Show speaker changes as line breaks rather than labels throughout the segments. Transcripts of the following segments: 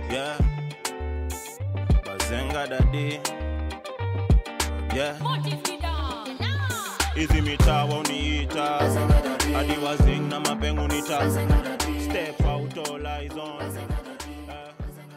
Yeah. Bazenga dadi. Yeah. Hizi mitaa uniita hadi wazing na mapengu nita step out all eyes on Eh.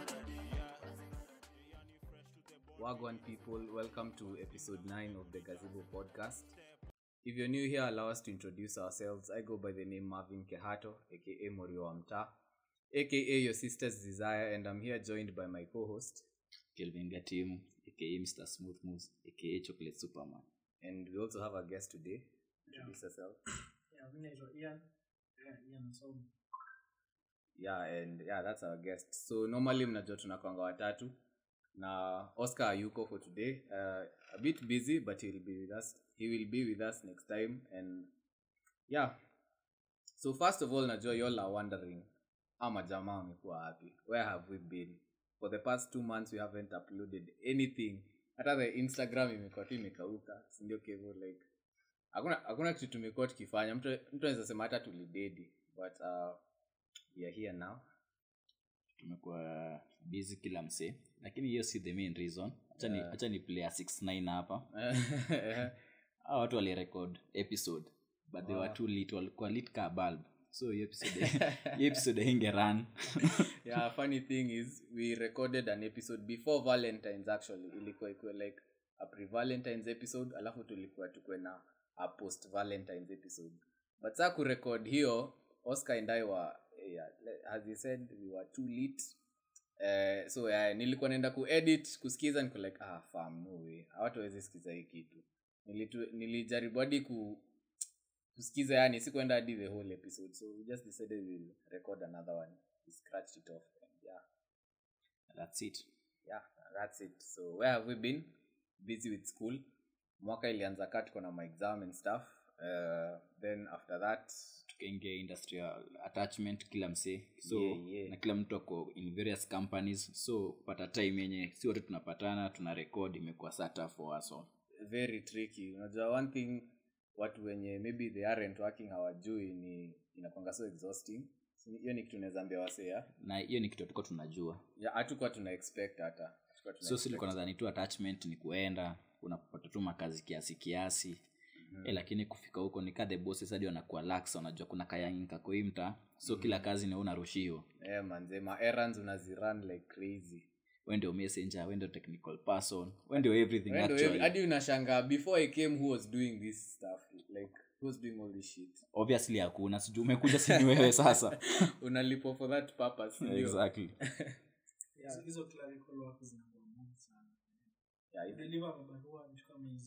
Wagwan people, welcome to episode 9 of the Gazebo podcast. If you're new here, allow us to introduce ourselves. I go by the name Marvin Kehato, aka Morio Amta, aka your sister's desire, and I'm here joined by my co host.
Kelvin Gatim, aka Mr. Smooth Moves, aka Chocolate Superman.
And we also have a guest today. Introduce yourself.
Yeah, mi naitwa Ian. Yeah, Ian Msomi.
Yeah, and yeah, that's our guest. So normally mnajua tunakwanga watatu na Oscar ayuko for today. Uh, a bit busy but he'll be with us. He will be with us next time and yeah. So first of all najua you all are wondering ama jamaa amekuwa wapi? Where have we been? For the past two months we haven't uploaded anything. Hata the Instagram imekuwa tu imekauka. Si ndio Kevo like hakuna hakuna kitu tumekuwa tukifanya. Mtu mtu anaweza sema hata tulidedi but uh, we are here now
Tumekuwa busy kila msee, lakini hiyo si the main reason. Acha ni, acha ni player 69 hapa. Hao watu walirecord episode but they were too lit, walikuwa lit ka bulb. So hiyo episode hiyo episode inge run.
yeah funny thing is we recorded an episode before valentines actually ilikuwa ikuwe like a pre valentines episode alafu tulikuwa tukwe na a post valentines episode but saa kurecord hiyo oscar and i were yeah, le- as he said we were too lit Uh, so yeah, nilikuwa naenda kuedit kusikiza niko like ah fam no way hawatu wawezi sikiza hii kitu Nilitu, nilijaribu hadi ku kusikiza yani sikuenda hadi the whole episode so we just decided we'll record another one we scratched it off and yeah
That's it.
yeah that's it so where have we been busy with school mwaka ilianza kaa tuko na my exam and stuff uh, then after that
tukaingia industrial attachment kila msee so
Yeah, yeah.
na kila mtu ako in various companies so kupata time yenye si wote tunapatana tuna record imekuwa sata for us all.
very tricky unajua one thing watu wenye maybe they aren't working hawajui ni inakwanga so exhausting So, hiyo ni kitu naweza ambia wasea
na hiyo ni kitu tuko tunajua
ya hatukuwa tuna expect hata Hatukuwa tuna
so
expect.
silikuwa nadhani tu attachment ni kuenda unapata tu makazi kiasi kiasi mm-hmm. e, lakini kufika huko ni ka the bosses hadi wanakuwa lax wanajua kuna kayangi kako hii mta so kila kazi ni wewe unarushiwa
Eh, manze ma errands unazirun like crazy
we ndio messenger we ndio technical person we ndio everything
Wewe ndio
actually
hadi unashanga before i came who was doing this stuff like who was doing all this shit
obviously hakuna sijui umekuja sini wewe sasa
unalipwa for that purpose ndio.
exactly
Hizo- hizo clerical work zinakuwa ngumu sana.
Yeah, hivi-
Deliver mabarua ni kama hizi.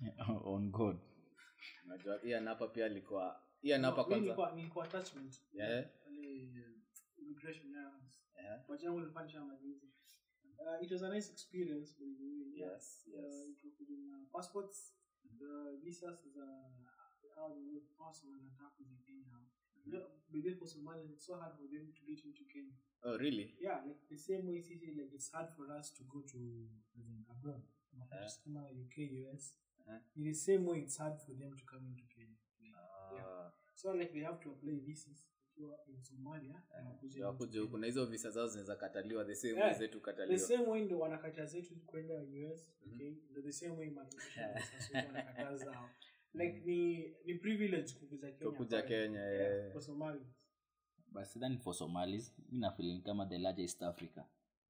on god
unajua Ian hapa pia alikuwa Ian hapa
Mi
kwanza
nilikuwa- nilikuwa attachment.
Yeah.
Pale, eh, immigration clearance.
Yeah.
But yangu nilifanya majuzi. Uh, it was a nice experience by the way. Yeah.
Yes,
Uh,
yes.
ikakuja na passports, the visas za how the work pass wanataka kuja Kenya. You know, by the way, for Somalians, it's so hard for them to get into Kenya.
oh really
yeah like the same way sisi like it's hard for us to go to as in abroad
Uh-huh.
kama uk us
Uh-huh.
in the same way it's hard for them to come into kenya Like, yeah.
Ah,
so like they have to apply visas ikiwa in somalia wanakuja
ndio wakuje
into
huku
Kenya.
na hizo visa zao zinaweza kataliwa the same
Yeah,
way zetu
the
kataliwa
same way ndo wanakata zetu kwenda us okay ndo the same way immigration officers wetu wanakata zao like ni ni privilege kukuja kenya
Kukuja
pale.
Kenya,
yeah,
yeah.
for somalians
but sidhani for somalis mi nafilin kama the large east africa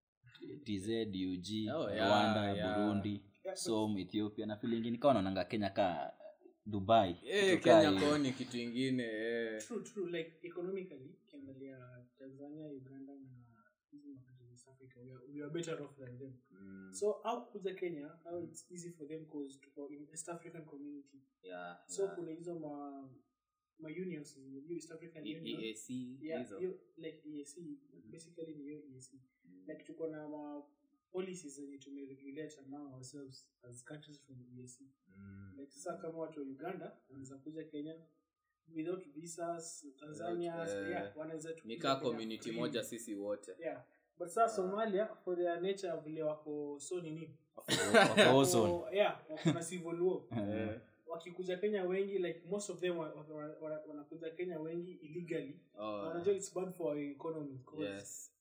tz ug
Oh, yeah,
rwanda
yeah.
burundi
Yeah,
som ethiopia na feeling nikawa naonanga kenya ka dubai
Eh,
Kitu kaa
kenya
hiyo.
kwao ni kitu ingine eh.
true true like economically ukiangalia tanzania uganda na hizi makati za East africa we are, we are better off than them
Mm,
so au kuja kenya how it's easy for them cause tuko in east african community
yeah,
so
yeah.
kuna hizo ma ma unions hiyo east african
E-
union
EAC,
yeah
hizo.
hiyo like EAC basically ni hiyo EAC like tuko na ma policies zenye tumeregulate among ourselves as countries from EAC
Mm.
like sasa kama watu wa uganda wanaweza kuja kenya without visas tanzania
Without, eh,
yeah wanaweza tu
ni
kuja
kaa
Kenya
community
freely.
moja sisi wote
yeah but sasa somalia for their nature vile wako so nini
Wako ozone.
Wako- yeah wako na civil war
Eh,
wakikuja kenya wengi like most of them wa- wa- wa- wa- wanakuja kenya wengi illegally
oh,
Na unajua it's bad for our economy 'cause
yes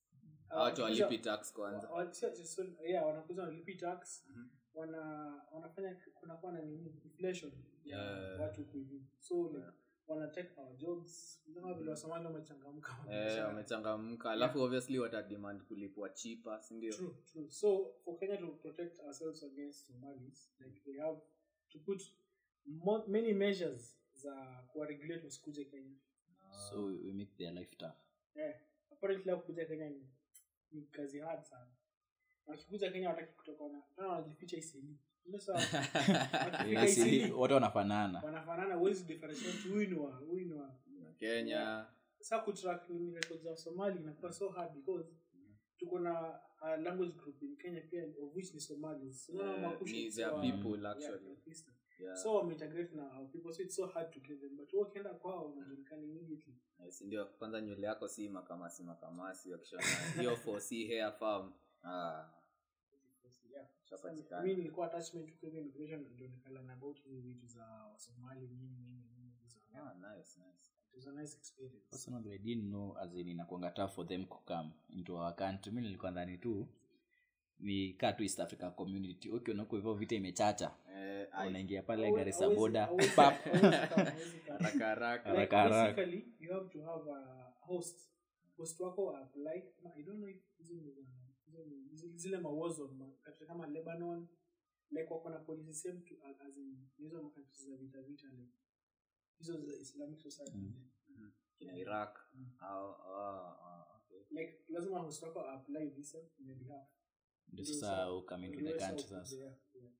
Hawa watu
wakikuja-
walipi tax kwanza
wa- wa- sio- sio- so- yeah, wanakuja wanalipi tax
Mhm.
wana wanafanya kunakuwa na nini inflation ya
Yeah.
watu huku hivi so like, wana take our jobs kama vile wasomali wamechangamka
eh,
wamechangamka.
wamechangamka alafu obviously watademand kulipwa chipa sindio
True, true. So for Kenya to protect ourselves against Somalis, like we have to put mo- many measures za kuwaregulate wasikuje Kenya.
so we, we make their life tough
Eh, apparently hao kuja Kenya ni, ni kazi hard sana. Wakikuja Kenya wataki kutoka wana tena wanajificha isili. Ndio sawa. Wakifika
Yes, ili-
isili
wote wanafanana
wanafanana huwezi differentiate huyu ni wa huyu ni wa
kenya
sasa kutrack ni records za Somali inakuwa so hard because tuko na a language group in Kenya pia of which ni Somalis. So,
Eh,
Makushi
ni
is
their
wa-
people,
yeah,
actually.
Pakistan.
yeah.
so wameintegrate na our people so it's so hard to get them but wewe ukienda kwao unajulikana immediately
Eh, sindio kwanza nywele yako si makamasi makamasi wakishona hiyo for si hair farm ah,
yeah
Shapatikana.
mimi nilikuwa attachment to Kenya immigration ndio nikala about hizi vitu za Wasomali nini nini nini hizo
ah, nice, nice.
it was a nice experience
personally i didn't know as in inakuanga tough for them to come into our country mi nilikuwa ndani tu ni kaa tu east africa community ukiona huko hivyo vita imechacha
Eh, ai,
unaingia pale
Hawezi-
garisa
hawezi-
boda
hawezi-
pap
hawezi kama- hawezi kama.
haraka haraka
like
Haraka haraka.
basically you have to have a host host wako apply kama i don't know if hizo ni za- hizo ni- hizo- zile mawazo katika kama lebanon like wako na policy same to as in hizo makantri za vita vita like hizo za islamic society
Mm.
kina iraq
Mm.
au ah, ah, okay.
like lazima host wako apply visa on your behalf
ndio
Ndio
sasa
sa-
ukame into the
Ndio
country
sa-
sasa
yeah, yeah.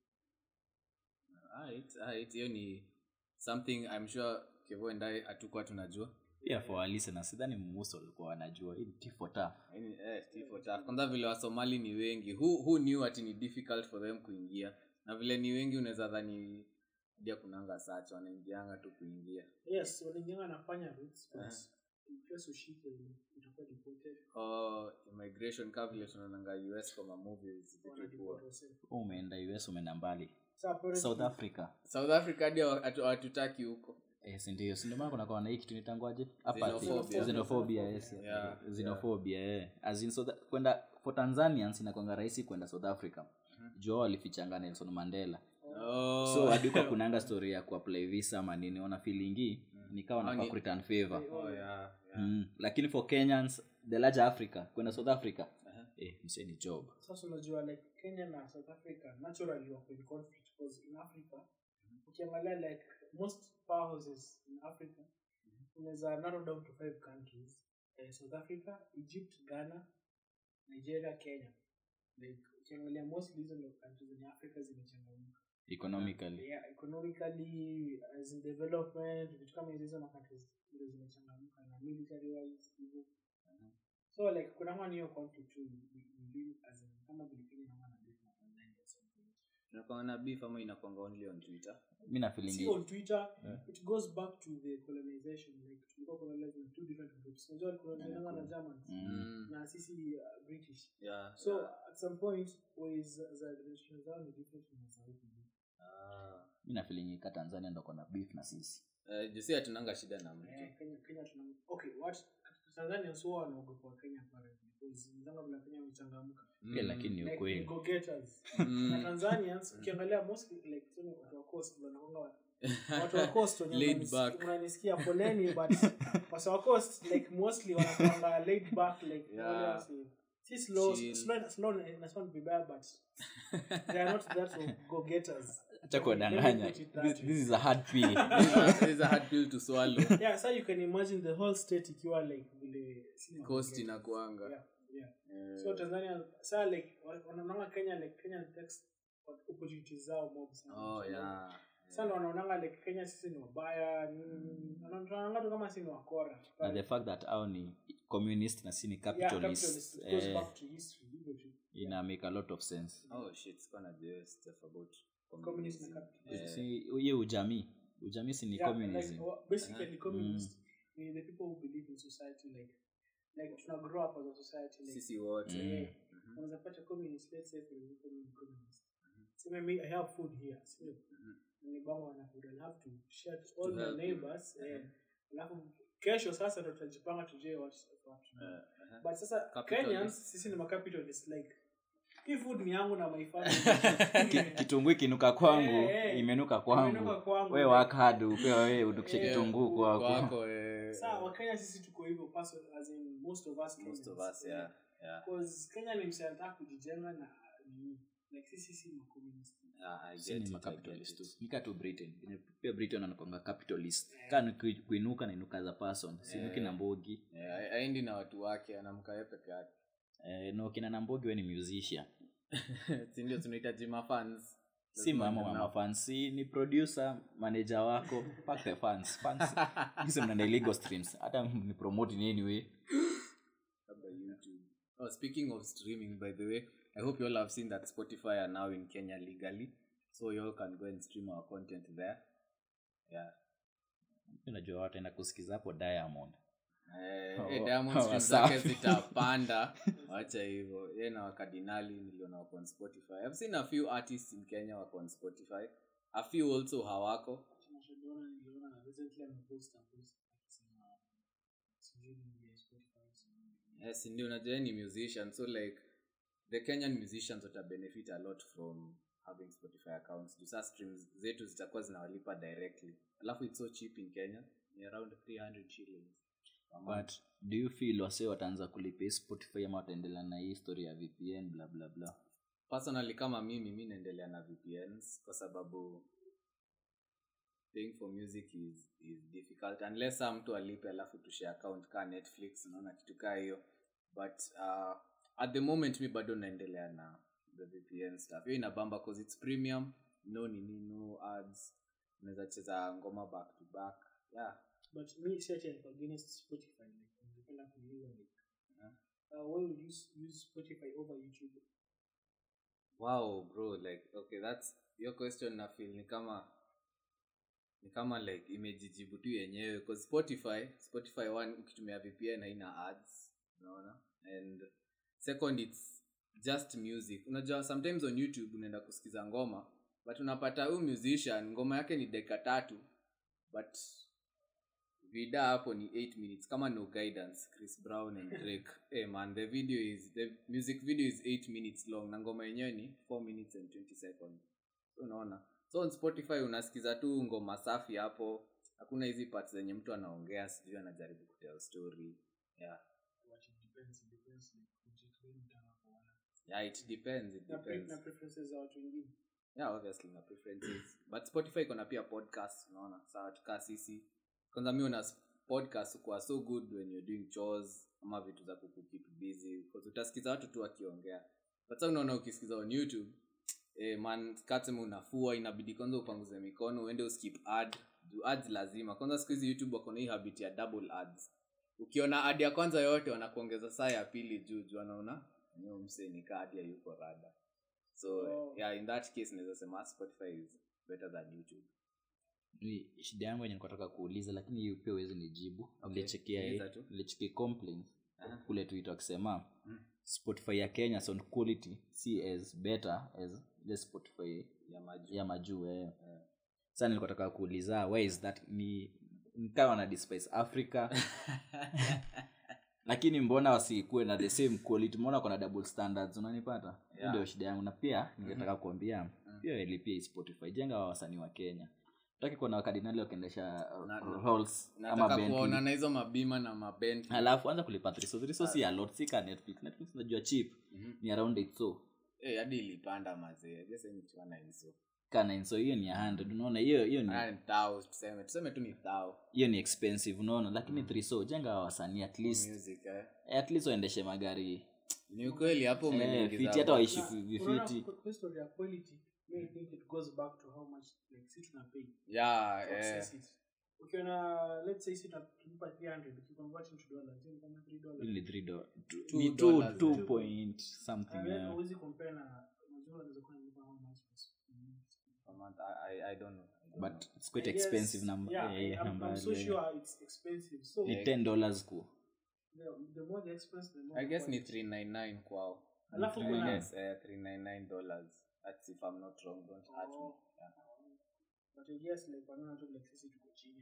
Alright, alright, hiyo ni something i'm sure kevo and i hatukuwa tunajua
pia for our listeners sidhani muso walikuwa wanajua hii ni tea for tough
Yaani, eh, tea for tough. kwanza vile wasomali ni wengi who, who knew ati ni difficult for them kuingia na vile ni wengi unaweza dhani dia kunanga sacha wanaingianga tu kuingia
yes wanaingianga nafanya roots but
Eh.
in case ushike utakuwa deported
oh, immigration ka vile tunaonanga us kwa mamovies vitu
Wana
poa
deport yourself.
Wewe umeenda us umeenda mbali
So apparently-
south africa
south africa hadi hawatu- hawatutaki huko
Eh, si ndio si ndio maana kunakuwa na hii kitu nitangwaje
Xenophobia.
xenophobia yes
Yeah,
xenophobia eh as in South- kwenda for tanzanians inakwanga rahisi kwenda south africa juu wao walifichanga nelson mandela
oh.
so hadi kwa kunanga story ya kuapply visa ama nini ona feelingi nikawa
Wangi-
nafaa kureturn favor
oh, yeah, yeah.
mm. lakini for kenyans the larger africa kwenda south africa eh, msee ni job
sasa unajua like kenya na south africa naturally wako in conflict because in africa ukiangalia like most powerhouses in africa unaweza narrow down to five countries eh, south africa egypt ghana nigeria kenya like ukiangalia mostly hizo ndio countries in africa zimechangamka
economically
yeah, economically as in development vitu kama hizo hizo makountries ndio zimechangamka na military wise hivyo so like kuna mwana hiyo conflict tu mbili as in kama vile Kenya na mwana beef na Tanzania at some point.
inakwanga na beef ama inakwanga only on twitter
mi na
See
feelingi
on Twitter it goes back to the colonization like tulikuwa colonized in two different groups unajua colonized na Germans
mm.
na sisi uh, British
yeah,
so
yeah.
at some point ways za relations zao ni different na za huku
Ah.
mi na feelingi ka tanzania ndo kona beef na sisi
Eh, jusi hatunanga shida na mtu
Eh, Kenya Kenya tuna okay what Tanzania sio wanaogopa Kenya apparently because mzanga vile Kenya wamechangamka
pia lakini ni
like
ukweli
go getters
Mm.
na Tanzanians ukiangalia mostly like tuseme watu wa coast wanakonga wa- watu wa coast wenye
Laid
mnanisi-
back.
mnanisikia poleni but watu wa coast like mostly wanakonga laid back like
Yeah.
wale wasi- si slow
Chill.
slow slow na sound vibaya but they are not that of go getters
acha kuwadanganya this, this is a hard pill
This is a hard pill to swallow
yeah so you can imagine the whole state ikiwa like vile si ma-
cost
go-getters.
inakuanga
yeah yeah
Eh,
so tanzania saa like wa- wanaonanga kenya like kenya takes opportunities zao mob sana
oh yeah
sana wanaonanga like kenya sisi ni wabaya nini wanaonanga tu kama sisi ni wakora
na the fact that au ni communist na si ni
yeah,
capitalist
capitalist, it goes
eh,
back to history hivyo tu
ina make a lot of sense
oh shit sikuwa najua stuff about
Communism
communism.
na capitalism.
Eh,
Si- hiyo ujamii ujamii si ni
Yeah,
communism
like, wa- basically communist ni the people who believe in society like like tuna grow up as a society like
sisi wote
Mm.
yeah. unaweza pata communist let's say for example ni communist sema me i have food here sio ni bango wana food i have to share to all
To
my
help you.
neighbors eh alafu kesho sasa ndo tutajipanga tujue what what to do.
Eh, eh.
but sasa
Capitalist.
kenyans sisi ni macapitalist like hii food ni yangu na my family
Ki- kitunguu ikinuka kwangu
Eh, eh.
imenuka
Imenuka
kwangu
kwangu.
we work hard upewa we udukishe
Eh,
kitunguu kwako
kwako eh,
saa wakenya sisi tuko hivyo person as in most of us
most of
Kenyans.
us yeah yeah
Because kenya ni msi anataka kujijenga na nini like sisi si makommunist
yeah i
Si
get
ni
it, I
macapitalist
get
tu
it.
nika tu britain Venye pia britain anakwanga capitalist kaa ni kui- kuinuka nainuka as a person sinuki
Eh.
na mbogi
Yeah, a- aendi na watu wake anamka yeye peke yake
eh, no kina na mbogi we ni musician
si ndio tunahitaji mafans
si mama wa mafans si ni producer manager wako fuck the fans fans Sisi mnaenda illegal streams hata ni promote in any way
labda youtube oh, speaking of streaming by the way i hope you all have seen that spotify are now in kenya legally so you all can go and stream our content there yeah
unajua wataenda kusikiza hapo diamond
Eh,
Oh,
eh, Diamond
oh,
streams zake
Wasafi.
zitapanda wacha hivyo ye na wakardinali niliona wako on spotify i've seen a few artists in kenya wako on spotify a few also hawako
Tunashauriana niliona recently amepost a post akisema sijui ni ya Spotify, sijui.
yes ndio unajua yeye ni musician so like the kenyan musicians wata benefit a lot from having spotify accounts juu saa streams zetu zitakuwa zinawalipa directly alafu it's so cheap in kenya ni around 300 shillings per month.
but do you feel wase wataanza kulipia spotify ama wataendelea na hii story ya vpn bla bla bla
personally kama mimi mi naendelea na vpns kwa sababu paying for music is, is difficult unless saa mtu alipe alafu tushe account ka netflix unaona kitu kaa hiyo but uh, at the moment mi bado naendelea na the vpn stuff hiyo inabamba cause its premium no nini no ads unaweza cheza ngoma back to back yeah
but me si ati niko against spotify like ningependa kuuliza like uh, why would you s- use spotify over youtube
wow bro like okay that's your question na feel ni kama ni kama like imejijibu tu yenyewe cause spotify spotify one ukitumia vpn haina ads unaona and second its just music unajua sometimes on youtube unaenda kusikiza ngoma but unapata huyu musician ngoma yake ni dakika tatu but vida hapo ni 8 minutes kama no guidance chris brown and drake hey man the video is the music video is 8 minutes long na ngoma yenyewe ni 4 minutes and 20 seconds so unaona so on spotify unasikiza tu ngoma safi hapo hakuna hizi parts zenye mtu anaongea sijui anajaribu kutel story yeah
but it depends it depends like project gani unataka kuona
yeah it depends it
na, pre-
depends
na preferences za watu wengine
yeah obviously na preferences but spotify iko na pia podcast unaona sawa tukaa sisi kwanza mi una podcast kuwa so good when you're doing chores ama vitu za kukukeep busy because utasikiza watu tu wakiongea but sasa unaona ukisikiza on youtube eh, man katsema unafua inabidi kwanza upanguze mikono uende uskip ad juu ads lazima kwanza siku hizi youtube wako na hii habit ya double ads ukiona ad ya kwanza yote wanakuongeza saa ya pili juu juu anaona enyewe mse nikaa hadi hayuko rada so
Oh.
yeah in that case naweza sema spotify is better than youtube
Ni shida yangu yenye nikataka kuuliza lakini hiyo pia uwezi nijibu
Okay,
nilichekia
uliza tu.
nilichekia complaints
Aha.
kule twitter wakisema
Mm.
spotify ya kenya sound quality si as better as ile spotify
ya maju
ya majuu eh. sasa nilikotaka kuuliza why is that ni nikawa na despise africa lakini mbona wasikuwe na the same quality mbona kuna double standards unanipata Hiyo
Yeah.
ndio shida yangu na pia ningetaka kuambia pia ilipia hii spotify jenga wa wasanii wa kenya taki kuona wakardinali wakiendesha uh,
Na-
Rolls ama
nataka
Bentley.
kuona na hizo mabima na mabent
alafu anza kulipa thriso thriso si a lot si ka netflix netflix najua cheap ni around it so
Eh, hadi ilipanda mazee jesenichwana hizo
kana inso hiyo ni a 100 unaona hiyo hiyo ni
Ah, ni thou, tuseme tuseme tu ni thou
hiyo ni expensive unaona lakini thriso jenga wa wasanii at least
music eh.
at least waendeshe magari
ni ukweli hapo
eh,
umeniingiza
fiti hata
hapo.
waishi
Na,
vi-
unaona
vifiti
kwa- kwa story ya quality me I think it goes back to how much like si tunapay
yeah
to
eh.
access it ukiona let's say si tunalipa 300 ukiconvert into dollars hiyo ni kama 3 dollars
Really three do- two-
Two
ni two-
dollars,
two
eh.
point something
and then
yeah.
huwezi compare na unajua unaweza kuwa unalipa how much was
Per month, I, I, I don't know. I don't
but
know.
it's quite
I guess-
expensive number
yeah,
eh,
I'm,
number
I'm so
ile.
sure it's expensive so
ni 10 dollars ku
the, the more the expense the more
I
the
guess ni
quality.
399 kwao
alafu
I
kuna
guess, eh, 399 dollars that's if i'm not wrong don't hurt me
Oh.
yeah.
but I guess like wanaona tu like sisi tuko chini ya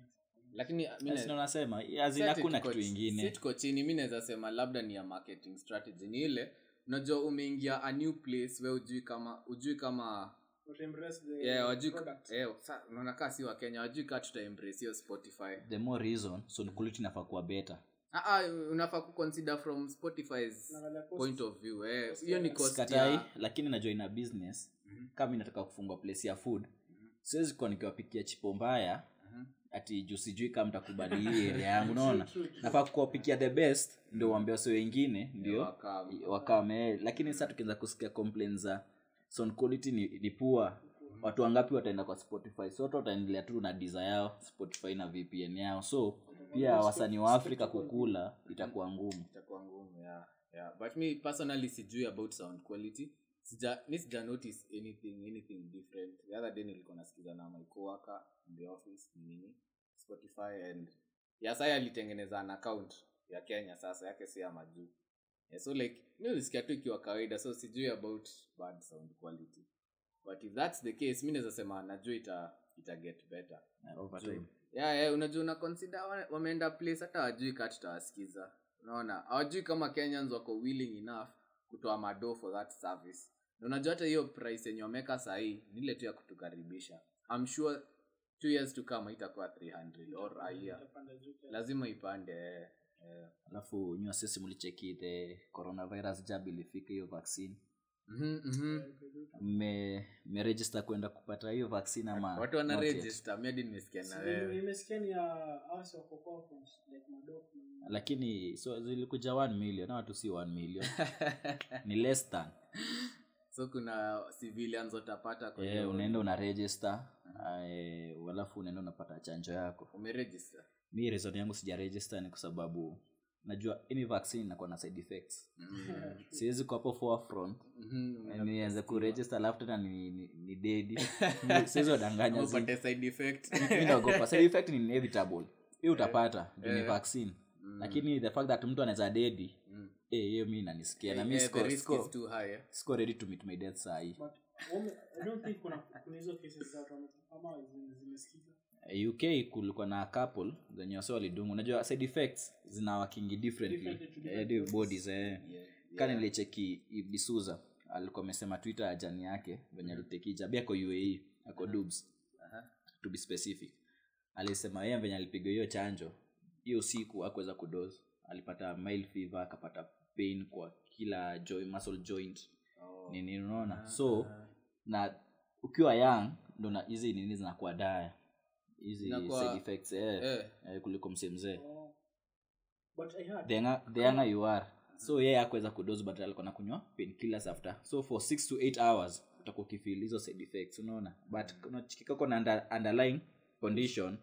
lakini mi na-
Sina nasema
si
azina
ati
hakuna
tuko
kitu
chi-
ingine
si tuko chini mi naweza sema labda ni ya marketing strategy ni ile unajua umeingia a new place we ujui kama ujui kama
But embrace the
yeah, wajui
product.
eh, sa- unaona kaa si wa kenya wajui kaa tuta embrace hiyo spotify
the more reason so quality inafaa kuwa better
Ah, ah, unafaa kuconsider from spotify's
Unaangalia cost.
point of view eh,
Cost
hiyo ni
ya-
cost
sikatai
ya
lakini najua ina business kama mi nataka kufungua place ya food siwezi kuwa nikiwapikia chipo mbaya ati juu sijui kama mtakubali hii area yangu unaona
True, true.
nafaa kuwapikia the best ndio uambia wasi wengine ndio
wakam.
wakame lakini sasa tukianza kusikia complaints za sound quality ni, ni poor watu wangapi wataenda kwa spotify so watu wataendelea tu na diza yao spotify na vpn yao so pia wasanii wa afrika kukula itakuwa ngumu
itakuwa ngumu yeah, yeah. but me personally sijui about sound quality sija mi sija notice anything anything different the other day nilikuwa nasikiza na my coworker in the office ni nini spotify and ya sai alitengeneza an account ya kenya sasa yake si ya majuu yeah, so like mi ulisikia tu ikiwa kawaida so sijui about bad sound quality but if that's the case mi naweza sema najua ita, ita get better
uh, over time
yeah, yeah, unajua una consider wa- wameenda place hata wajui kaa tutawasikiza unaona hawajui kama kenyans wako willing enough kutoa mado for that service na unajua hata hiyo price yenye wameka sahii ni ile tu ya kutukaribisha I'm sure two years to come itakuwa 300 or a year
Itapanda juu kiasi.
lazima ipande eh, eh.
alafu nyua sisi mlicheki the coronavirus jab ilifika hiyo vaccine
Mhm, mhm.
mme mmeregister kwenda kupata hiyo vaccine ama
watu wana
not yet?
register miadi nimesikia na
Si-
wewe
nimesikia ni ya hao wako conference, like Madoff na-
lakini so zilikuja 1 million na watu si 1 million ni less than
so kuna civilians watapata kwa
yeah,
hiyo-
unaenda una register uh, alafu unaenda unapata chanjo yako
umeregister
mi reason yangu sija register ni kwa sababu najua any vaccine inakuwa na side effects siwezi kwa hapo forefront
Mhm,
na nianze kuregister alafu tena ni, ni, ni dedi siwezi wadanganya zi-
upate side effect
mi naogopa side effect ni inevitable hiyo utapata juu ni vaccine lakini the fact that mtu anaweza dedi eh, hiyo mi nanisikia na mi
Eh, the
siko-
risk
siko-
is too high eh.
siko ready to meet my death saa hii
But wame- I don't think kuna kuna hizo cases za watu wame- ama zime- zimesikika.
Eh, uk kulikuwa na couple zenye wase walidungu unajua side effects zina wakingi differently
Differently to
eh,
different
di- bodies eh.
Yeah,
kani nilicheki ibisuza alikuwa amesema twitter ajani yake venye alitekija bi ako uae ako dubs to be specific alisema yeye venye alipiga hiyo chanjo hiyo siku akuweza kudos alipata mild fever akapata pain kwa kila joy, muscle joint
Oh.
nini unaona so na ukiwa young ndo na hizi nini zinakuwa daya hizi
Zinakuwa-
side effects eh,
Eh.
eh, kuliko msee mzee
Oh. But I heard
the younger- the younger you are so yeye akuweza kudos but alikuwa nakunywa painkillers after so for 6 to 8 hours utakuwa ukifeel hizo side effects unaona but unachikikako na under, underlying condition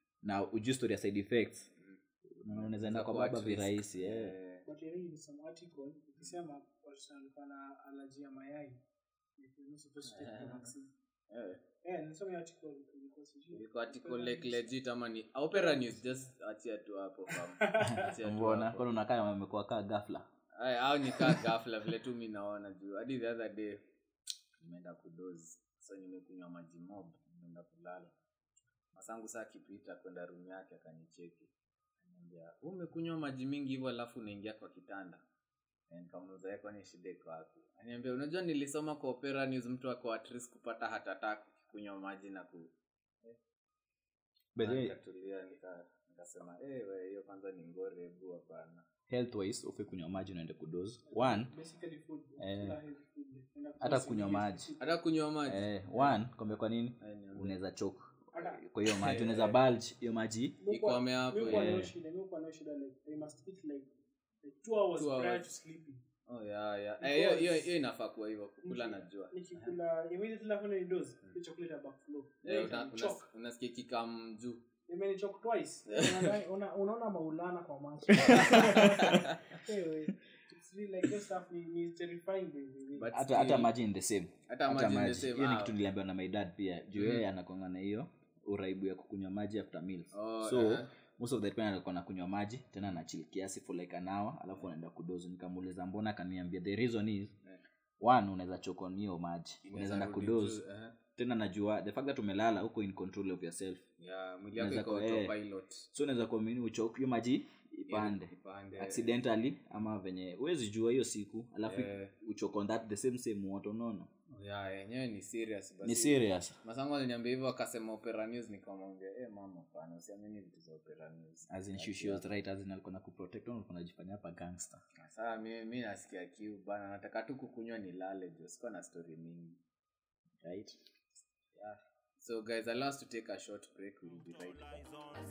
na ujui story ya side effects unaona, unaweza enda kwa
Itakuwa
baba
at risk.
virahisi eh.
Eh,
but I read some article ikisema watu walikuwa na allergy ya mayai like you're not supposed to take the vaccine.
eh.
Eh, nilisoma hiyo article ilikuwa sijui.
Ilikuwa article like legit ama ni opera news just achia tu hapo fam. Achia tu
mbona
hapo.
kwani unakaa amekuwa kaa ghafla
Ay, au nikaa ghafla vile tu mi naona juu hadi the other day nimeenda kudozi so nimekunywa maji mob nimeenda kulala masangu saa akipita kwenda room yake akanicheki Ananiambia, "Wewe umekunywa maji mingi hivyo alafu unaingia kwa kitanda Eh, nikamuuliza "Eh, kwani shida iko wapi aniambia unajua nilisoma kwa opera news mtu ako at risk kupata heart attack ukikunywa maji na ku
By the way,
nikatulia nika- nikasema "Eh, we hiyo kwanza ni ngori hebu hapana
health wise ufe kunywa maji unaende kudos one
Basically food.
Eh.
Kila healthy food. Enda
hata
kwa
kunywa
CBD.
maji
hata kunywa maji
eh, one kwambia kwa nini
Eh, niambie.
unaweza choke
Hata-
kwa hiyo maji unaweza bulge hiyo maji
Ikwame hapo,
Mi huwa
eh.
nayo shida, mi huwa nayo shida, like, they must eat like- like two hours
Two
prior
hours.
to sleeping.
Oh, yeah, yeah. Eh, hiyo- hiyo hiyo inafaa kuwa hivyo kukula
Niki-
najua
nikikula immediately after ni dose hiyo chocolate ya backflow
Eh,
Like,
una-
itanichoke.
unas- unasikia kikam juu
imenichoke twice Una- una- unaona maulana kwa macho Anyway, it's really like this stuff ni, ni terrifying by the way.
But
hata hata
still,
maji in the same
hata
hata
maji in the
maji
same,
hiyo ni
ah.
kitu niliambiwa na my dad pia juu yeye anakonga na hiyo uraibu ya kukunywa maji after meals
Oh,
so
eh.
most of the time alikuwa nakunywa maji tena na chill kiasi for like an hour alafu anaenda kudozi nikamuuliza mbona akaniambia the reason is one unaweza chokon hiyo maji unaweza enda
rudi
kudozi
juu, eh.
tena najua the fact that umelala uko in control of yourself
yeah mwili yako
Unaweza
iko
ku- eh.
autopilot
so unaweza kuamini uchoke hiyo maji ipande
ipande
accidentally ama venye huwezi jua hiyo siku alafu
Eh.
uchoke on that the same same water unaona
yeah yenyewe ni serious basi
ni serious
masangu aliniambia hivyo akasema opera news nikamwambia eh mama pana usiamini vitu za opera news
as in she, she was right as in alikuwa na kuprotect na alikuwa anajifanya hapa gangster
sasa mi, mi nasikia kiu bana nataka tu kukunywa nilale jo sikuwa na story mingi
right
yeah. so guys allow us to take a short break we'll be right back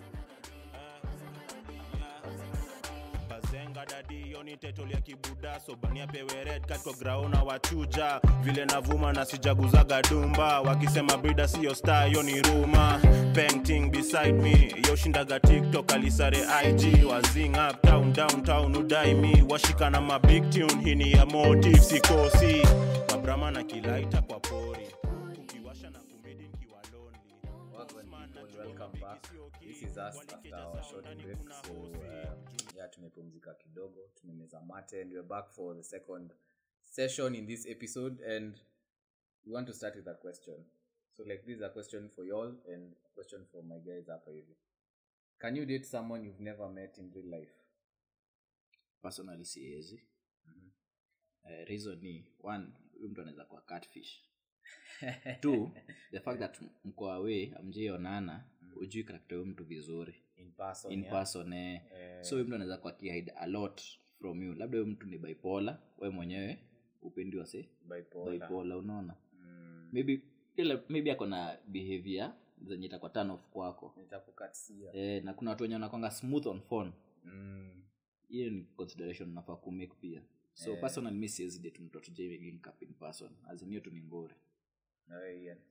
bazenga dadi yoni tetolia kibuda sobania pewe red katko graona wachuja vile navuma na sijaguzaga dumba wakisema brida siyo star yoni ruma painting beside me yoshindaga tiktok alisare ig wazing up town downtown udai mi washikana mabig tune hini ya motive sikosi mabrama na kilaita kwa pori ukiwasha na kumidi nkiwa lonely
Welcome people, welcome back. This is us after our short break. So uh, yeah, tumepumzika kidogo, tumemeza mate and we're back for the second session in this episode and we want to start with a question. So like this is a question for y'all and a question for my guys hapa hivi. Can you date someone you've never met in real life?
personally siwezi uh, reason ni one huyu mtu anaweza kuwa catfish two the fact that mko away amjaionana ujui karakta huyu mtu vizuri
In person.
in
yeah?
person eh.
Eh.
so huyu mtu anaweza kuwa akihide a lot from you labda huyu mtu ni bipolar we mwenyewe upendi wase
Bipolar.
bipolar unaona
Mm.
maybe ila maybe ako na behavior zenye itakuwa turn off kwako
Nitakukatisia.
eh, na kuna watu wenye wanakwanga smooth on phone
Mm.
hiyo ni consideration nafaa kumake pia so
Eh.
personal mi siwezi date mtu atujainkap in person azimio tu ni ngori
Na wewe Ian.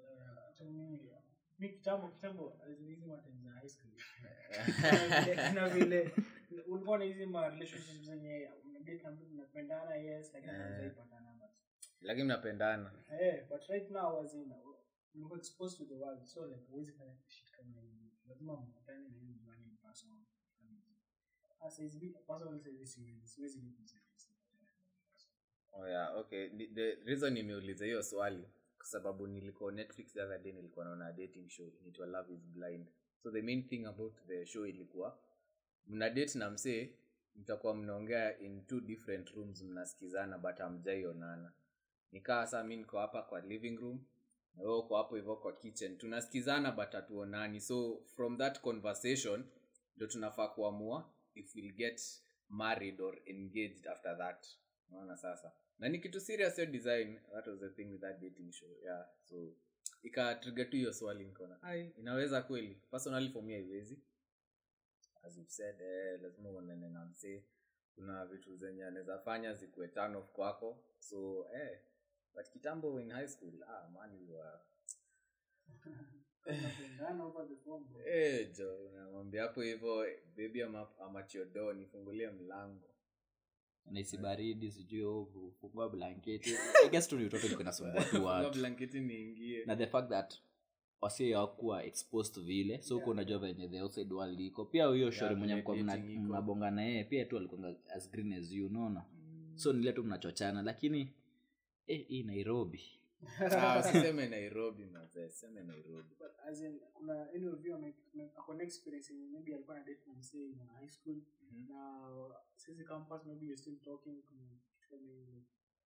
mi kitambo kitambo hizi matime za high school Kuna vile- kuna vile ulikuwa na hizi ma relationships zenye unadate na mtu mnapendana yes lakini
Eh.
hamjaipatana but
lakini mnapendana
eh but right now as in ulikuwa exposed to the world so like huwezi fanya shit kama hivi lazima mpatane na hiyo mjuane in person sasa hizi personally siwezi siwezi siwezi date msee
oh yeah, okay Ni- the reason nimeuliza hiyo swali kwa sababu nilikuwa netflix the other day nilikuwa naona a dating show inaitwa love is blind so the main thing about the show ilikuwa mna date na msee mtakuwa mnaongea in two different rooms mnasikizana but hamjaionana nikaa saa mi niko hapa kwa living room na wewe uko hapo hivyo kwa kitchen tunasikizana but hatuonani so from that conversation ndo tunafaa kuamua if we'll get married or engaged after that unaona sasa na ni kitu serious hiyo design that was the thing with that dating show yeah so ikatriga tu hiyo swali nikaona ai inaweza kweli personally for me haiwezi as you've said eh, lazima uonane na msee kuna vitu zenye anaweza fanya zikuwe turn off kwako so eh, but kitambo in high school ah, man you were
tunapendana over the phone bro
Eh, jo unamwambia hapo hivyo baby ama amachiodo nifungulie mlango
naisi baridi sijui oh, fungua blanketi I guess tu ni utoto ilikuwa inasumbua tu
Fungua
watu
blanketi niingie
na the fact that wasi hawakuwa exposed vile so huko unajua venye the outside world iko pia huyo shori mwenye
vile
mkuwa mna-
dating iko.
mnabonga na yeye pia tu alikuwa as green as you unaona so nile tu mnachochana lakini eh, hii nairobi
Ah, usiseme nairobi mazee seme nairobi
but as in kuna any of you ame- ame- ako na experience yenye maybe alikuwa na date na msee in high school na sisi campus maybe you're still talking kuna kitu kama hiyo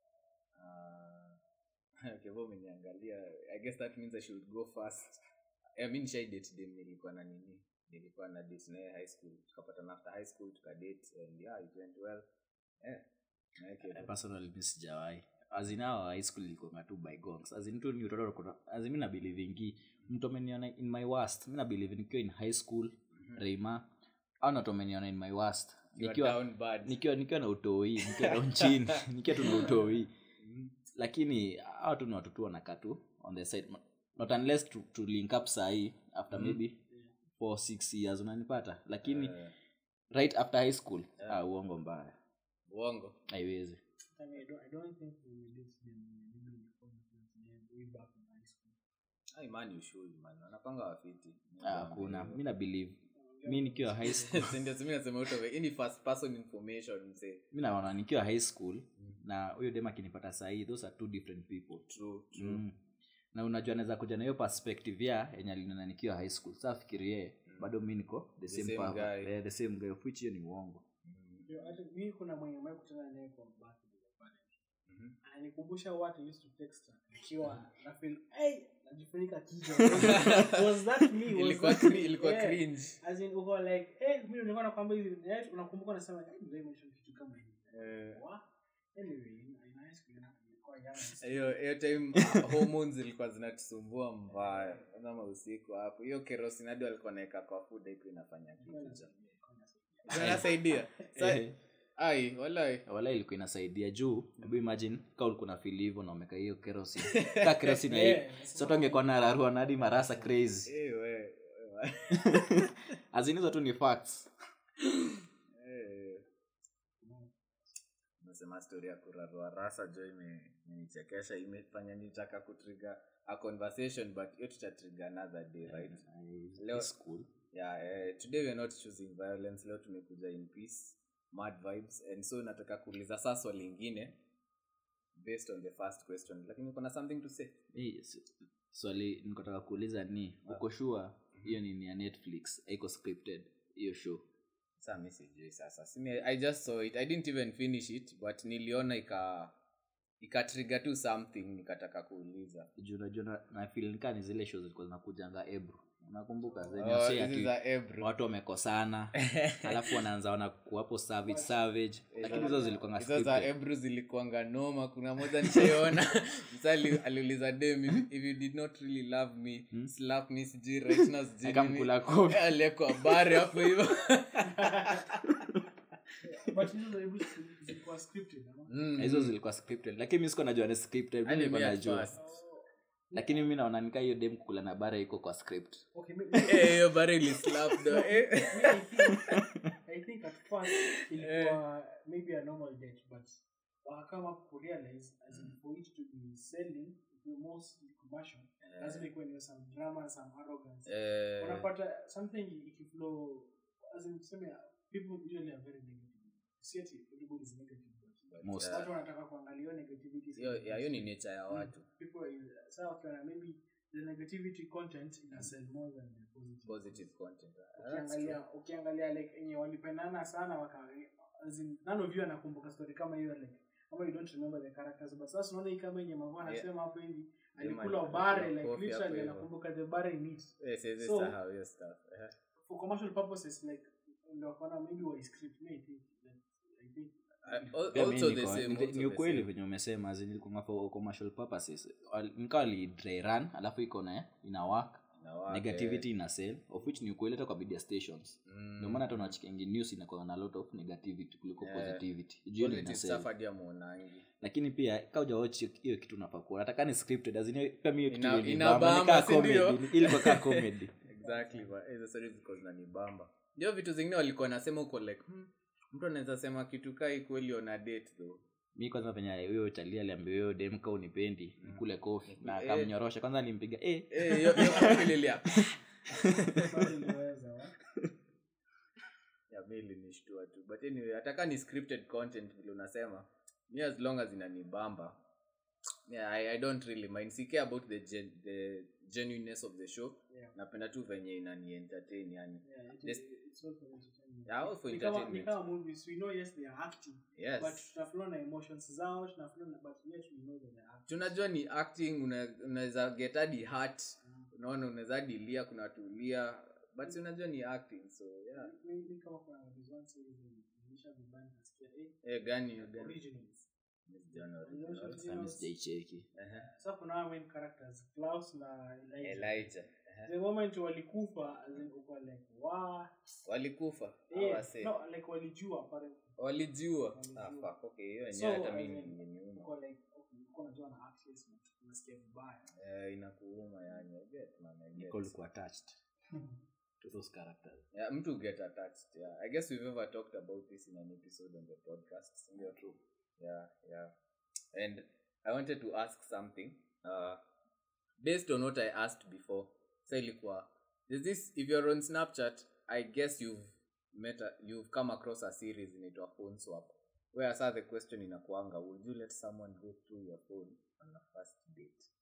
Ah, kevo umeniangalia i guess that means i should go first I mean shai date dem nilikuwa na nini nilikuwa na date naye high school tukapatana after high school tukadate and yeah it went well eh naye Kevo.
personally mi sijawahi azinao high school ilikuanga tu bygones azin tu ni utoto kuna azin mi nabilivingi mtu ameniona in my worst mi nabilive nikiwa in high school reima au natu ameniona in my worst
You are
nikiwa
down bad.
nikiwa nikiwa na utoi nikiwa down chini nikiwa tu na utoi lakini hawa tu ni watu tu wanakaa tu on the side not unless to, to link up sahii after maybe four six years unanipata lakini
Eh,
right after high school ah, uongo mbaya
uongo
haiwezi
I mean, I don't, I don't think we will date them maybe before the them way back in high school
Ai, man you should man wanapanga wafiti
Ah, kuna mi na believe mi nikiwa high school
ndio simi nasema utowe hii ni first person information mzee
mi naona nikiwa high school na huyo dem akinipata sahii those are two different people
true true
mm. na unajua naweza kuja na hiyo perspective ya yenye alinona nikiwa high school saa fikirie bado mi niko the same,
same
power.
guy.
Eh, the same guy of which hiyo ni uongo
Yo, hata mi kuna mwenye ambaye kutana naye kwa birthday pale.
Mhm.
ananikumbusha what I used to text her nikiwa na feel hey najifunika kichwa was that me was
ilikuwa
that
cri-
me?
ilikuwa
Yeah.
cringe
as in uko like hey mimi nilikuwa nakwambia hivi yeah, unakumbuka unasema hey ndio mention kitu kama hivi
Eh,
What? anyway in in high school na- nilikuwa young and stupid.
hiyo hiyo time uh, hormones zilikuwa zinatusumbua mbaya kwanza mausiku hapo hiyo kerosinadi walikuwa naeka kwa food haiko inafanya kitu inasaidia Sa-
Eh.
ai walai
wala ilikuwa inasaidia juu hebu imagine ka ulikuwa na feel hivyo na umeka hiyo kerosin ka kerosin
Yeah,
yeah, soto angekuwa na rarua na hadi marasa crazy
Eh, we- we-
azinizo tu ni facts
eh. Umesema story ya kurarua rasa jo ime- imenichekesha imefanya nitaka kutriga a conversation but hiyo tutatriga another day right Leo-
Leo school
yeah eh, today we're not choosing violence leo tumekuja in peace mad vibes and so nataka kuuliza saa swali lingine based on the first question lakini kuna something to say
Hii, s- swali nikotaka kuuliza ni uko sure hiyo ni ni ya netflix haiko scripted hiyo show
saa mi sijui sasa Simi, i just saw it i didn't even finish it but niliona ika ikatriga tu something nikataka kuuliza
juu unajua na- na feel nikaa ni zile show zilikuwa zinakujanga ebro unakumbuka zenye
Oh,
wasee
hizi
ati
za Ebro.
watu wamekosana alafu wanaanza wanakuwapo savage savage lakini hizo zilikuwa
hizo za ebru zilikuanga noma kuna moja nishaiona msa ali- aliuliza dem if, if you did not really love me slap me sijui right now sijui nini."
akamkula kofi
Eh, aliekwa bare hapo hivyo
but hizo za Hebrew zilikuwa scripted ama?
Mm.
hizo zilikuwa scripted lakini mi sikuwa najua ni scripted mi
Hadi
nilikuwa
me at
najua
first.
lakini mi naona nikaa hiyo dem kukula na bara iko kwa script
okay me,
Eh, hiyo bare ilislap though. Eh.
me, I think I think at first ilikuwa maybe a normal date but wakakama kurealize as in for it to be selling to be mostly commercial lazima ikuwe ni some drama some arrogance
Eh,
unapata something ikiflow as in tuseme people usually are very negative si ati everybody is negative but
most
watu wanataka kuangalia hiyo negativity
hiyo ya- hiyo ni nature ya watu
people is saa wakiona maybe the negativity content ina sell more than the positive
positive content Ah, that's
ukiangalia ukiangalia like enye walipendana sana waka as in, none of you anakumbuka story kama hiyo like kama you don't remember the characters but sasa unaona hii kama yenye mavua anasema hapo hivi alikula
alikula
bare like
coffee hapo
literally
hivyo.
anakumbuka the bare in it
true. Eh, siwezi
So-
sahau hiyo stuff Eh.
for commercial purposes like ndio wakaona maybe wa script me I think like, I think
Ah, al-
Pia mi
also the
niko-
same,
ni-
also
ni
the
ukweli
same.
venye umesema zilikuwa for commercial purposes Wal- nikawa li dry run alafu iko na ina work
Na wake,
negativity ina sell of which ni ukweli hata kwa media stations
mm,
ndio maana hata unachikengi news inakuwa na lot of negativity kuliko
Yeah.
positivity juu ina
positive
sell
stuff hadi amuonangi.
lakini pia kauja watch hiyo- hiyo kitu unafaa kuona hata kama ni scripted azini pia mi hiyo kitu
Ina-
ilinibamba,
inabamba,
nikaa
si ndio?
comedy, ilikuwa kaa comedy
exactly but hizo stories ziko zinanibamba ndio vitu zingine walikuwa nasema uko like hmm, mtu anaweza sema kitu kai kweli on a date though
mi kwanza venye huyo chali aliambia huyo demka unipendi nikule kofi na
Eh.
akamnyorosha kwanza alimpiga eh,
Eh, hiyo- hiyo kofi lilia
bado iliweza wa
ya mi ilinishtua tu but anyway ataka ni scripted content vile unasema mi as long as inanibamba yeah, I, i don't really mind si care about the, gen, the genuineness of the show
Yeah.
napenda tu venye inani entertain yani
Yeah, it-
This-
it's all for entertainment.
yeah, all for
Ni kama- ni
entertainment
kama movies we know yes they are acting but
yes
tunaflow na emotions zao tunaflow na but yet we know that they are acting
tunajua ni acting una- unaweza get hadi heart unaona unaweza hadi lia kuna tulia but si unajua ni acting so yeah
Mi- mi kama kuna this one series nilisha vibaya nasikia eh
eh gani hiyo gani
originals
Miss John
Originals.
Original.
sasa mi sijaicheki
Ehe.
sasa kuna hawa main characters Klaus na Elijah
Elijah Ehe.
the moment walikufa as in uko like wow
walikufa
eh
awase
no like walijua apparently
walijiua
Walijua.
ah, fuck, okay hiyo
So,
yenyewe hata
as
mimi
in,
ingeniuma
uko like okay uko unajua na actors but unasikia vibaya
eh, inakuuma yani I get, man, I get.
Nicole alikuwa attached to those characters
yeah, mtu get attached yeah. i guess we've ever talked about this in an episode on the podcast sindio true yeah yeah and i wanted to ask something uh, based on what i asked before sa ilikuwa is this if you're on snapchat i guess you've met a, you've come across a series inaitwa phone swap where sa the question inakuanga would you let someone go through your phone on a first date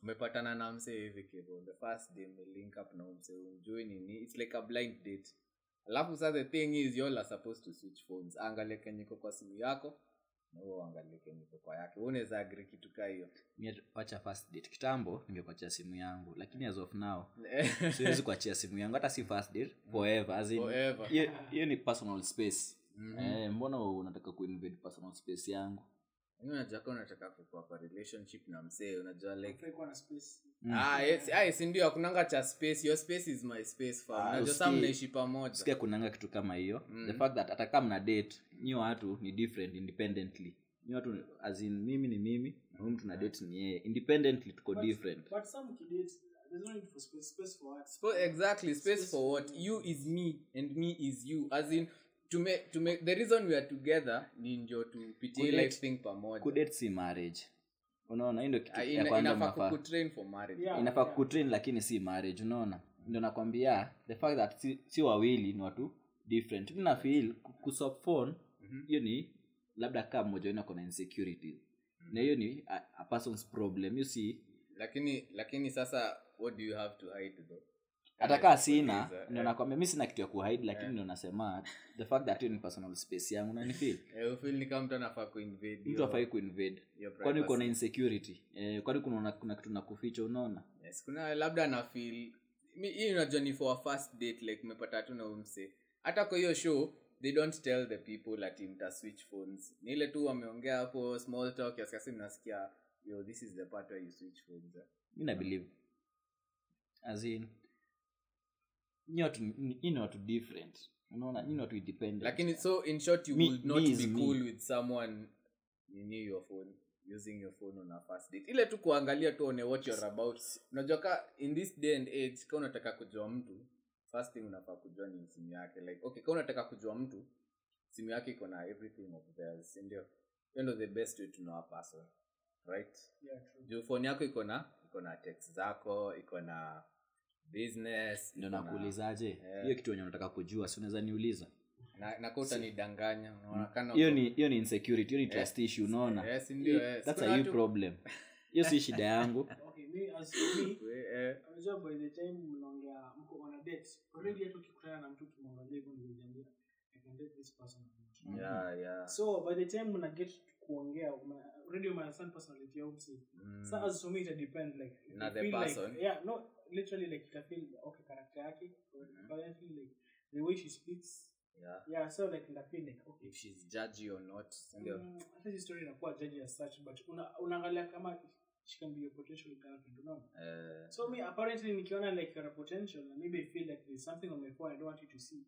umepatana na mse hivi kivo the first day link up na mse umjui nini its like a blind date alafu sa the thing is you all are supposed to switch phones angalie kenyiko kwa simu yako na huo angalie kenyiko kwa yake Wewe unaweza agree kitu kaa hiyo
Mi wacha first date kitambo ningekuachia simu yangu lakini as of now siwezi kuachia simu yangu hata si first date forever as in
Forever.
hiyo hiyo ni personal space eh, mbona unataka kuinvade personal space yangu
Yaani unajua kama unataka kukua kwa relationship na msee unajua like
Hafai kuwa na space.
ah yes ah si ndio hakunanga cha space your space is my space fam
Ah,
unajua
usikii-
saa mnaishi pamoja
sikia kunanga kitu kama hiyo the fact that hata kama mna date nyi watu ni different independently nyi watu as in mimi ni mimi na huyu mtu na date ni yeye independently tuko different
But some kids, there's no need for space. Space for what?
Spo- exactly space for what you is me and me is you as in to make, to make, the reason we are together ni ndio tupitie
Kudate-
life thing pamoja
kudate si marriage unaona hii ndio kitu
Ah,
ya
ina-
kwanza
inafaa
mnafaa
kukutrain for marriage
Yeah.
inafaa kutrain lakini si marriage unaona ndio nakwambia the fact that si, si wawili ni watu different mi nafeel kusop phone hiyo ni labda kaa mmoja wenu ako na insecurities na hiyo ni a, a person's problem you see
lakini lakini sasa what do you have to hide though
hata kaa sina
Kuuliza,
ndio
eh.
nakwambia mi sina kitu ya kuhide lakini ndio nasema the fact that hiyo ni personal space yangu nanifeel
Eh, ufeel ni kama mtu anafaa kuinvade
mtu
your-
afai kuinvade
your
kwani uko na
privacy.
insecurity eh, kwani kuna, kuna kitu nakuficha unaona
yes kuna labda na feel mi- hii unajua ni for a first date like umepata tu na umse hata kwa hiyo show they don't tell the people ati mta switch phones ni ile tu wameongea hapo small talk kiasi kiasi mnasikia yo this is the part where you switch phones eh.
mi na believe as in nyi watu nyi ni watu different unaona nyi ni watu independent
lakini so in short you
Me-
would not
me is
be
me.
cool with someone nini your phone using your phone on a first date ile tu kuangalia tu one what you're about unajua ka in this day and age ka unataka kujua mtu first thing unafaa kujua ni simu yake like okay ka unataka kujua mtu simu yake iko na everything of theirs si ndio hiyo ndo the best way to know a person right
Yeah, true.
juu phone yako iko na iko na text zako iko na business
ndio
iko na-
nakuulizaje
Eh.
hiyo kitu wenye unataka kujua si unaweza niuliza
na, na ka utanidanganya unaonekana
hiyo
uko-
ni hiyo ni insecurity hiyo ni trust issue unaona
Yes, ndio,
Hii-
yes.
that's
Kuna
a you
watu-
problem hiyo si shida yangu
Okay, me as for me,
We- eh,
unajua by the time mnaongea mko on a date, already hata ukikutana na mtu kimwangalia hivyo ndio unajiambia, I can date this person or not.
yeah, yeah.
So by the time mna get kuongea, una- already you understand personality ya mtu.
Mm.
So as for me it depend like if
Na
you
the
feel
person.
Like, yeah, no, literally like ita feel okay character yake, apparently like the way she speaks.
Yeah.
Yeah, so like ita feel like okay.
if she's judgy or not ndio
Mm, hata hii story inakuwa judgy as such but una- unaangalia kama she can be your potential girlfriend unaona
eh,
so me apparently nikiona like you're a potential and maybe I feel like there's something on my phone I don't want you to see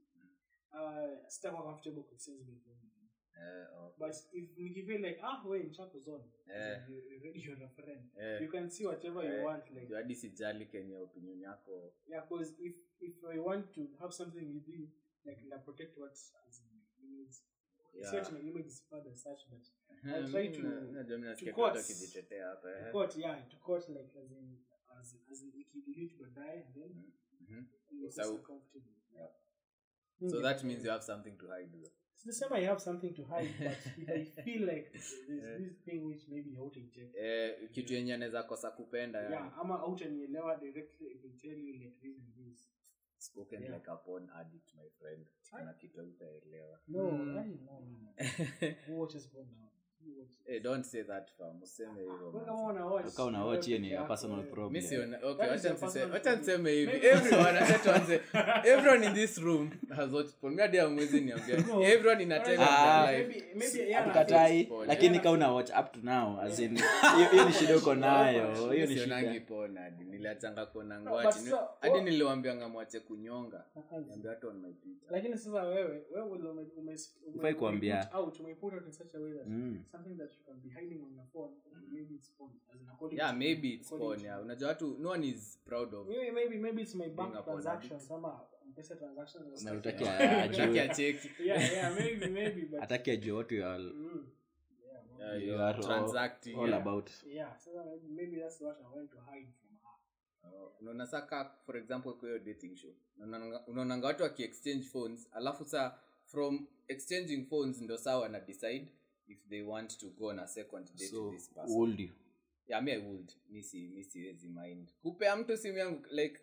uh sitakuwa comfortable with sense my phone
eh, okay.
but if nikifeel like ah we nchako zone
Eh.
you already you're a friend
Eh,
you can see whatever
eh,
you want like
juu hadi sijali kenye opinion yako
yeah because if if I want to have something with you like na protect what as in my image
Yeah.
yeah. my image is bad as such but
Eh,
I try
mi
to-
na- najua mi nasikia
to
tu watu
quotes.
wakijitetea hapa eh.
to court yeah to court like as in as as in ikidelete baadaye and then
Mhm.
you're
So-
so comfortable
Yeah.
Mm.
so that means you have something to hide though.
Sisema I have something to hide, but if I feel like there's this thing which maybe hautaicheck.
eh, kitu yenye anaweza kosa kupenda yani.
Yeah, ama hautanielewa directly if I tell you like this and this.
spoken
Yeah.
like a porn addict my friend kuna kitu utaelewa
No,
Mm.
I no, no, no. Who watches porn now? Who watches?
Eh, don't say that fam useme hivyo
Wewe
man.
kama una watch.
Ukawa una watch hiyo ni
wewe
a
peke
personal
yako,
problem.
Mi siona- okay,
That is
wacha
your
niseme-
personal
wacha niseme hivi
Maybe-
everyone acha tuanze everyone in this room has watched porn. Mi hadi hamwezi niambia
No.
everyone in a time of
Ah,
their life
Maybe maybe yeah.
hatukatai
Pole.
lakini
Yeah.
ka una watch up to now as in hiyo hiyo ni shida uko nayo hiyo ni
sionangi
shida
porn hadi niliachanga kuona
No,
ngwati
but so-
hadi
what-
niliwambianga mwache kunyonga niambia watu on my Twitter.
lakini sasa wewe wewe ume ume ume
Hufai kuambia.
put out ume put out in such a way that
Mm.
something that you can be hiding on your phone maybe it's porn as in according
yeah
to-
maybe it's
according
porn
to-
yeah unajua watu no one is proud of
maybe maybe maybe it's my
Being
bank
a porn
transactions ama mpesa transactions or
Na
stuff
utaki
like
a-
that.
ajue.
Utaki acheki
yeah yeah maybe maybe but
hataki ajue what you are,
mm, yeah, well,
Yeah,
you
you're
are all,
transacting
all
yeah.
about
yeah so maybe, maybe that's what I want to hide from her
Oh, unaona saa ka for example kwa hiyo dating show unaonanga- unaonanga watu wakiexchange phones alafu saa from exchanging phones ndo saa wana decide if they want to go on a second date
so
with this
who
person
hold you
yeah me i would mi si mi siwezi mind kupea mtu simu yangu like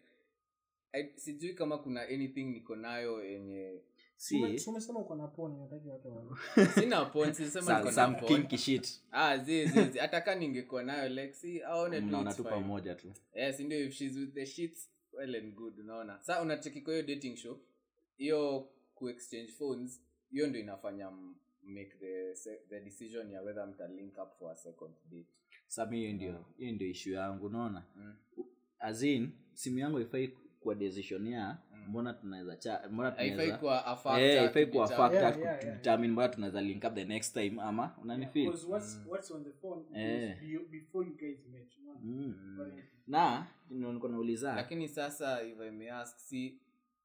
I, sijui kama kuna anything niko nayo yenye
si
Si umesema uko na poni nataki watu wa
sina point sisema
some,
niko na
some
phone.
kinky shit
ah zi zi zi hata ka ningekuwa nayo like si aone tu
mnaona
it's
tu
fine.
pamoja tu
yes ndio if she's with the sheets well and good unaona sa unacheki kwa hiyo dating show hiyo kuexchange phones hiyo ndio inafanya m- make the se- the decision ya whether mta link up for a second date
sami hiyo ndio hiyo ndio ishu yangu unaona
Mm.
azin simu yangu haifai kuwa decision ya mbona tunaweza cha mbona
haifai
tunaweza
kuwa a factor
Eh, haifai
to
kuwa
determine.
factor
Yeah, yeah, yeah.
kudetermine mbona tunaweza link up the next time ama unanifeel
Because what's, what's on the phone
Eh.
is be- before you guys met. unaona?
mm.
But-
na ndio niko nauliza
lakini sasa if i may ask see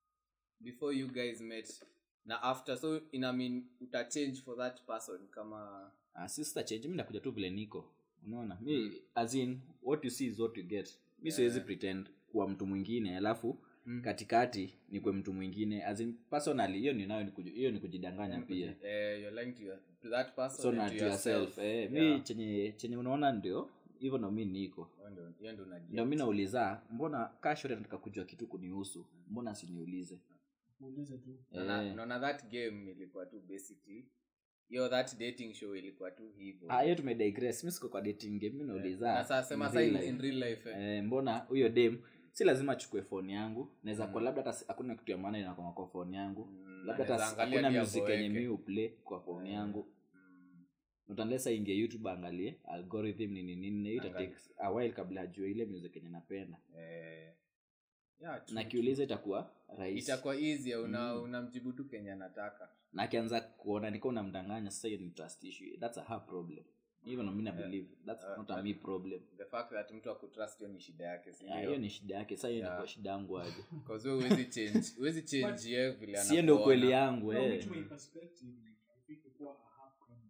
before you guys met na after so ina mean uta change for that person kama
uh, sister change mi nakuja tu vile niko unaona mi as in what you see is what you get mi siwezi pretend kuwa mtu mwingine alafu
Mm.
katikati nikwe mtu mwingine as in personally hiyo ninayo ni kuji- hiyo ni kujidanganya pia
eh, you're lying to, your, to that person
so
and
na
to
to yourself eh, mi
Yeah.
chenye chenye unaona ndio hivyo ndo mi niko
Hiyo ndio- hiyo ndio unaget.
ndio mi nauliza mbona kashore nataka kujua kitu kunihusu mbona siniulize
Muulize tu.
Naona-
Eh.
naona that game ilikuwa tu basically hiyo that dating show ilikuwa tu hivyo
Ah, hiyo tumedigress mi siko kwa dating game mi nauliza
na sasa sema
in
sasa
real
in,
life.
in real life eh.
eh, mbona huyo dem si lazima achukue foni yangu naweza kuwa labda hata si- hakuna kitu ya maana inakwanga kwa foni yangu
Mm,
labda hata
anaweza
si-
angalia
hakuna
pia
music
boeke.
yenye mi uplay kwa foni yangu
Mm.
utanlesa ingie youtube aangalie algorithm nini nini na hiyo ita
Angalia.
take a while kabla ajue ile music yenye napenda
Eh. Yeah, true,
na kiuliza itakuwa rahisi
itakuwa easy una unamjibu tu kenye anataka
na akianza kuona nika unamdanganya sasa hiyo ni trust issue that's a her problem even mi na believe that's
Uh,
not a me problem
the fact that mtu akutrust hiyo ni shida yake si
Ah,
ndio?
hiyo ni shida yake sasa hiyo
Yeah.
ni kwa shida yangu aje
'Cause wewe huwezi change huwezi change yeye vile
sio ndio
anakuona.
ukweli yangu
No,
eh.
which my perspective, like, I think ikuwa a half problem.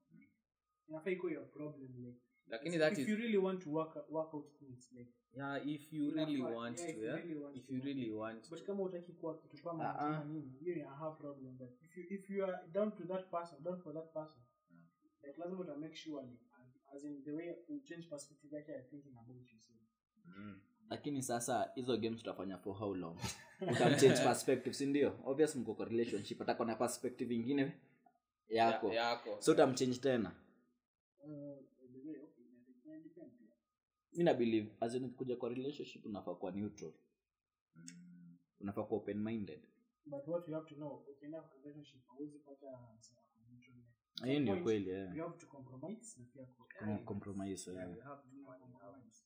Inafaa ikuwe your problem, like,
lakini that
if
is
you really want to work, work out things, like,
yeah if you really
Inafaa-
want
yeah,
to
if you
yeah
really want
if
to.
you really want
but
to
kama utaki kuwa kitu kama
Ah,
kama
ah.
nini hiyo ni a half problem but if you if you are down to that person down for that person like lazima uta make sure like as in the way you change perspective yake ya thinking about yourself
Mm.
lakini sasa hizo games tutafanya for how long utamchange perspective si ndio obvious mko kwa relationship atakuwa na perspective ingine yako
Ya- yako
so utamchange tena
uh, the way okay ina- ina depend pia
mi na believe as in kuja kwa relationship unafaa kuwa neutral unafaa kuwa open minded
but what you have to know ukienda kwa relationship hauwezi pata msema neutral
hiyo ndio
point,
kweli eh.
you have to compromise na pia ku-
Com- compromise eh.
Yeah, you have to
Yeah,
find out.
compromise.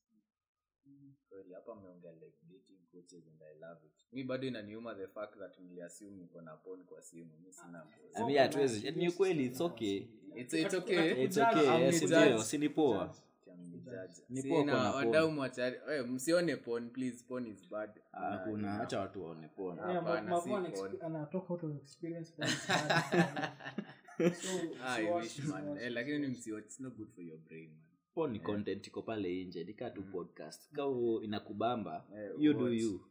Kweli, hapa mmeongea like dating coaches and i love it mi bado inaniuma the fact that mliassume niko na porn kwa simu mi sina porn.
I mean, hatuwezi ni ukweli it's okay
It's- it's okay.
it's okay
I'm
yes
the
ndio
judge.
si ni poa
Mjaji.
Ni
Si,
poa
na
kuwa na porn.
wadau mwachari eh, msione porn please porn is bad
hakuna
Na-
hacha watu waone poa
Yeah,
Hapana,
Mavu
si
ana
porn.
exp- anatoka out of experience but it's bad. So,
Ah, I
so
wish,
what-
man.
what-
Eh, lakini ni msiwatch, it's not good for your brain man
po ni content iko pale nje nikaa tu podcast kama inakubamba
Eh,
you do
watch.
you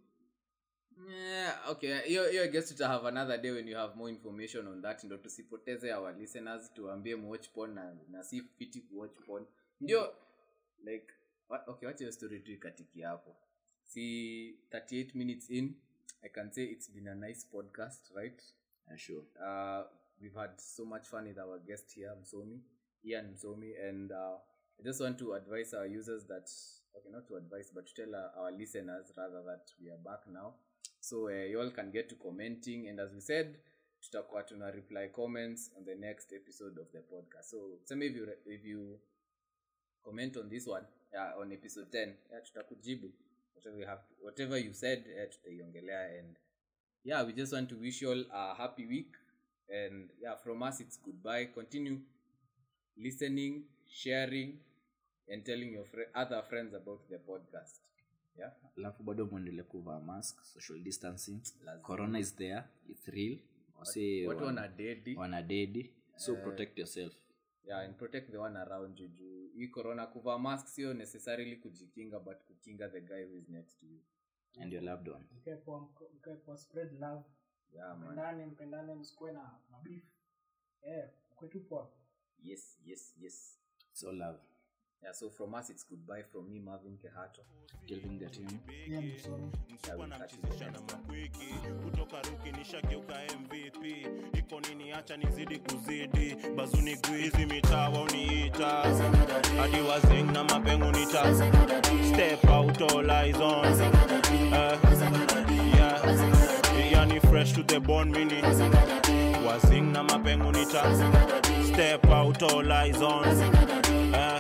Yeah, okay hiyo hiyo I guess tuta have another day when you have more information on that ndo tusipoteze our listeners tuambie muwatch porn na, na si fiti kuwatch porn ndio like wa- okay wacha hiyo story tu ikatiki hapo si 38 minutes in i can say it's been a nice podcast right
Yeah, sure
uh, we've had so much fun with our guest here msomi ian msomi and uh, i just want to advise our users that okay not to advise but to tell our, our listeners rather that we are back now so uh, you all can get to commenting and as we said tutakuwa tuna reply comments on the next episode of the podcast so same if you, re- if you comment on this one uh, on episode 10 yeah, tutakujibu whatever you have whatever you said yeah, tutaiongelea and yeah we just want to wish you all a happy week and yeah from us it's goodbye continue listening sharing and telling your fri other friends about the podcast yeah
alafu bado mwendele kuvaa mask social distancing
Lazima.
corona is there it's real wase
watu
wana-
wana dedi
wanadedi so protect yourself
yeah and protect the one around you juu hii corona kuvaa mask sio necessarily kujikinga but kukinga the guy who is next to you
and your loved one
Mkae poa, mko- mkae poa, spread love
yeah man
mpendane mpendane msikuwe na mabifu eh mkwe tu poa
yes yes yes
so love
yeah so from us it's goodbye from me marvin kehato
Kelvin Gatini.
Yeah, I'm sorry.
msupa namchizisha na makwiki kutoka ruki nishageuka mvp iko nini acha nizidi kuzidi bazuni gwizi mitaa uniita hadi wazing na mapengo nita step out all eyes on Eh, yeah. yani fresh to the bone mini wazing na mapengo nita step out all eyes on Eh,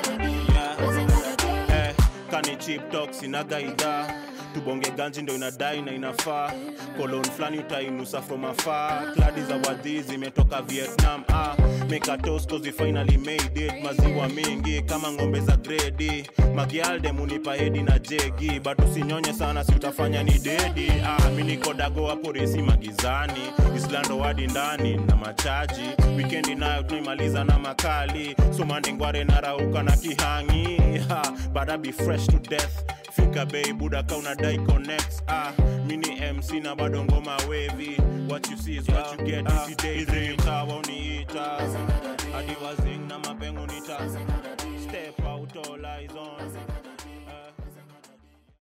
yeah. Eh, kani chip talk sinagaida tubonge ganji ndo inadai na inafaa kolon flani utainusa from afar kladi za wadhi zimetoka vietnam ah, make a toast 'cause we finally made it maziwa mingi kama ng'ombe za gredi magialde munipa hedi na jegi but usinyonye sana si utafanya ni dedi ah, mi niko dago hapo resi magizani islando wadi ndani na machaji wikendi nayo tunaimaliza na makali somandingware narauka na kihangi ha, but I be fresh to death fika bei buda ka unadai connects ah mini mc na bado ngoma wavy what you see is what you get ah, hizi mtawa uniita hadi wazing na mapengo nita step out all eyes on